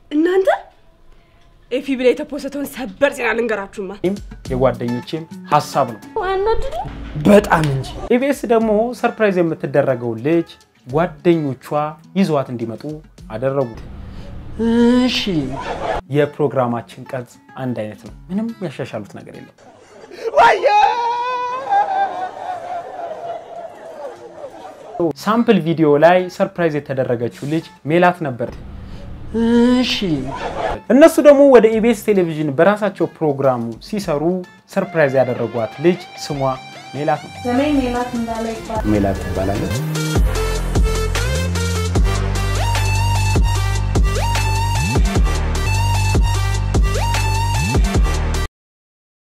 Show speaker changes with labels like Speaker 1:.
Speaker 1: እናንተ ኤፊ ብላ የተፖሰተውን ሰበር ዜና ልንገራችሁማ።
Speaker 2: የጓደኞቼም ሀሳብ ነው።
Speaker 1: አናድድ
Speaker 2: በጣም እንጂ። ኢቢኤስ ደግሞ ሰርፕራይዝ የምትደረገው ልጅ ጓደኞቿ ይዘዋት እንዲመጡ አደረጉት።
Speaker 3: እሺ
Speaker 2: የፕሮግራማችን ቅርጽ አንድ አይነት ነው። ምንም ያሻሻሉት ነገር የለም። ሳምፕል ቪዲዮ ላይ ሰርፕራይዝ የተደረገችው ልጅ ሜላት ነበር።
Speaker 3: እሺ
Speaker 2: እነሱ ደግሞ ወደ ኢቢኤስ ቴሌቪዥን በራሳቸው ፕሮግራሙ ሲሰሩ ሰርፕራይዝ ያደረጓት ልጅ ስሟ ሜላት ነው።
Speaker 4: ስሜ ሜላት እንዳለ ይባላል።
Speaker 2: ሜላት ትባላለች።